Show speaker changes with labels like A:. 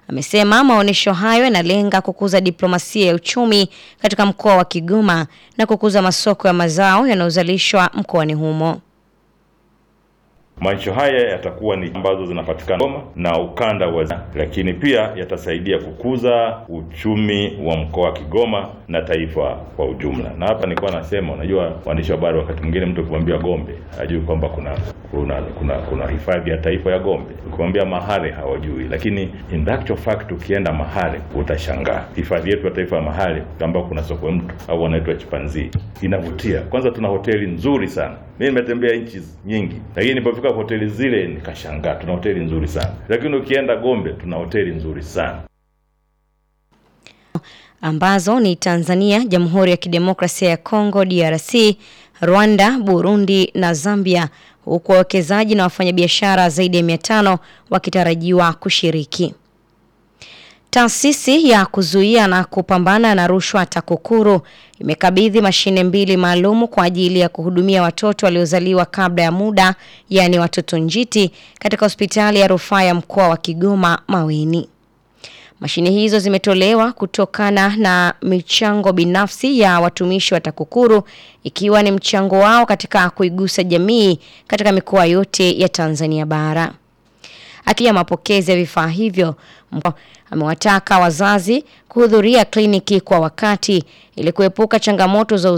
A: amesema maonyesho hayo yanalenga kukuza diplomasia ya uchumi katika mkoa wa Kigoma na kukuza masoko ya mazao yanayozalishwa mkoani humo.
B: Maonyesho haya yatakuwa ni ambazo zinapatikana Goma na ukanda wa, lakini pia yatasaidia kukuza uchumi wa mkoa wa Kigoma na taifa kwa ujumla. Na hapa nilikuwa nasema, unajua waandishi wa habari, wakati mwingine mtu ukimwambia Gombe hajui kwamba kuna kuna kuna, kuna hifadhi ya taifa ya Gombe. Ukimwambia Mahale hawajui, lakini in actual fact ukienda Mahale utashangaa hifadhi yetu ya taifa ya Mahale ambao kuna sokwe mtu au wanaitwa chipanzi, inavutia. Kwanza tuna hoteli nzuri sana mimi nimetembea nchi nyingi, lakini nilipofika hoteli zile nikashangaa, tuna hoteli nzuri sana. Lakini ukienda Gombe tuna hoteli nzuri sana
A: ambazo ni Tanzania, Jamhuri ya Kidemokrasia ya Kongo DRC, Rwanda, Burundi na Zambia, huku wawekezaji na wafanyabiashara zaidi ya mia tano wakitarajiwa kushiriki. Taasisi ya kuzuia na kupambana na rushwa TAKUKURU imekabidhi mashine mbili maalumu kwa ajili ya kuhudumia watoto waliozaliwa kabla ya muda, yaani watoto njiti, katika hospitali ya rufaa ya mkoa wa Kigoma Maweni. Mashine hizo zimetolewa kutokana na michango binafsi ya watumishi wa TAKUKURU ikiwa ni mchango wao katika kuigusa jamii katika mikoa yote ya Tanzania bara. Akiya mapokezi ya vifaa hivyo, amewataka wazazi kuhudhuria kliniki kwa wakati ili kuepuka changamoto za